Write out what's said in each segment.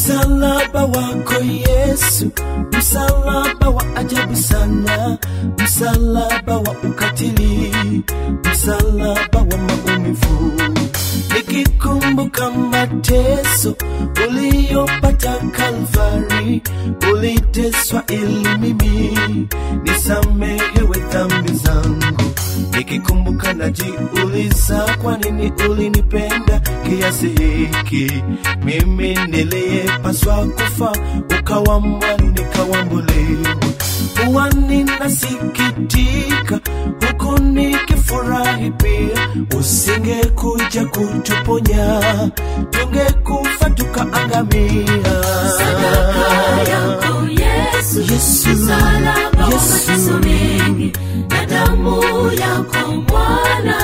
Msalaba wako Yesu, msalaba wa ajabu sana, msalaba wa ukatili, msalaba wa maumivu. Nikikumbuka mateso uliyopata Kalvari, uliteswa ili mimi nisamehewe dhambi zangu. Nikikumbuka najiuliza, kwa nini ulinipenda kiasi hiki? Mimi niliyepaswa kufa, ukawa mwani, kawambuliwa. Huwa ninasikitika huku nikifurahi pia, usingekuja kutuponya, tungekufa tukaangamia. Sadaka yako Yesu, Yesu, msalaba wa Yesu. mateso mengi na damu yako Bwana,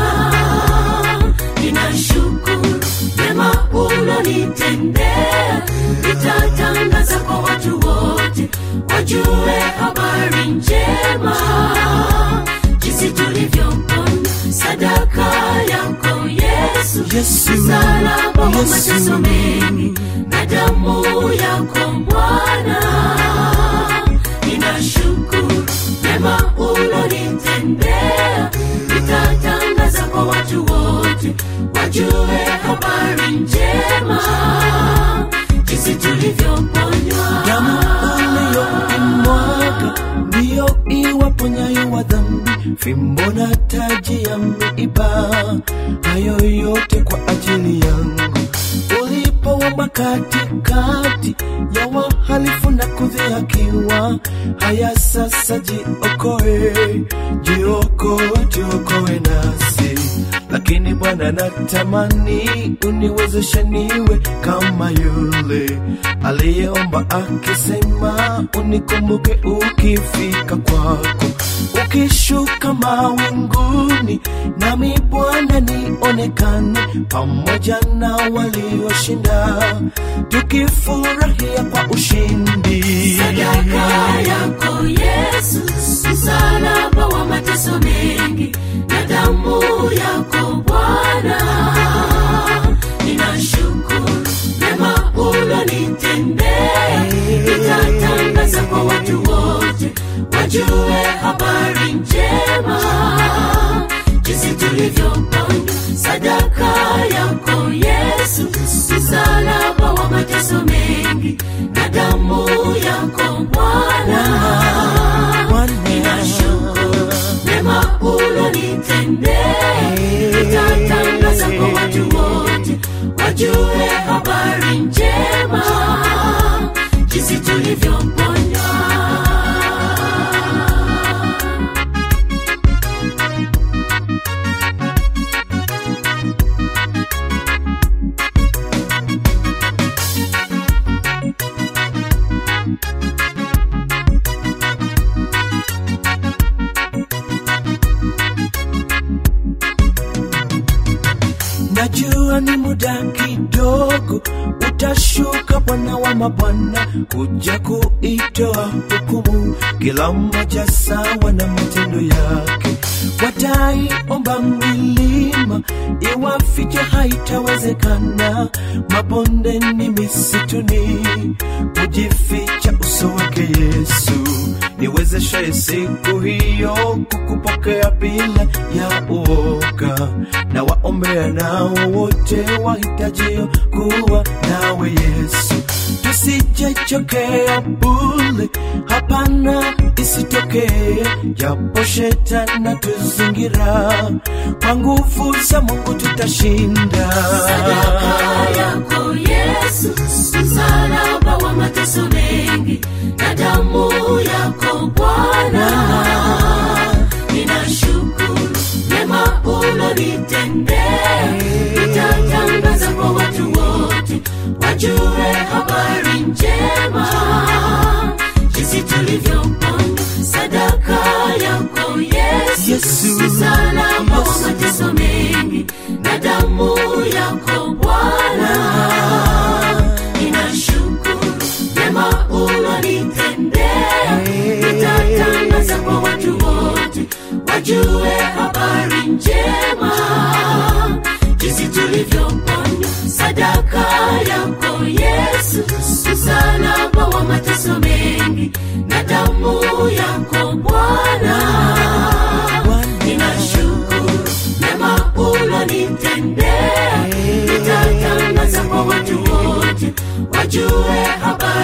ninashukuru mema ulonitendea, nitatangaza kwa watu wote wajue habari njema, jinsi tulivyopona. Sadaka yako Yesu, Yesu, msalaba wa Yesu. mateso mengi na damu yako Bwana, ninashukuru mema ulonitendea, nitatangaza kwa watu wote wajue habari njema, jinsi tulivyoponywa. damu uliyoimwaga ndiyo iwaponyayo wa dhambi, fimbo na taji ya miiba, hayo yote kwa ajili yangu. Ulipowamba katikati ya wahalifu na kudhihakiwa, haya sasa jiokoe, jiokoe, jiokoe nasi lakini Bwana natamani uniwezeshe niwe kama yule aliyeomba akisema, unikumbuke ukifika kwako, ukishuka mawinguni, nami Bwana nionekane pamoja na walioshinda, tukifurahia kwa ushindi. Sadaka yako Yesu, msalaba wa mateso mengi na damu yako Bwana, ninashukuru mema ulonitendea, nitatangaza kwa watu wote wajue habari njema, jinsi tulivyoponywa. Sadaka yako Yesu, msalaba wa mateso mengi na damu yako Bwana, Bwana, ninashukuru mema ulonitendea, nitatangaza kwa watu wote wajue habari njema, jinsi tulivyoponywa. Najua ni muda kidogo, utashuka Bwana wa mabwana, kuja kuitoa hukumu, kila mmoja sawa na matendo yake. Wataiomba milima iwafiche, haitawezekana. Mabondeni, misituni, kujificha uso wake Yesu. Niwezeshe siku hiyo kukupokea bila ya uoga, na waombea nao wote wahitajio kuwa nawe Yesu. Tusijechokea bule, hapana, isitokee japo shetani tuzingira, kwa nguvu za Mungu tutashinda. Sadaka yako Yesu, msalaba wa mateso mengi na damu yako Bwana, ninashukuru mema ulonitendea, nitatangaza kwa watu wote wajue habari njema, jinsi tulivyoponywa. Sadaka yako Yesu, Yesu, msalaba wa Yesu. mateso mengi na damu yako Bwana, ninashukuru mema ulonitendea, nitatangaza kwa watu wote wajue habari njema, jinsi tulivyoponywa. Sadaka yako Yesu,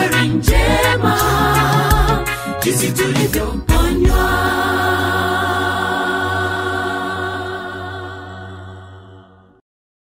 habari njema jinsi tulivyo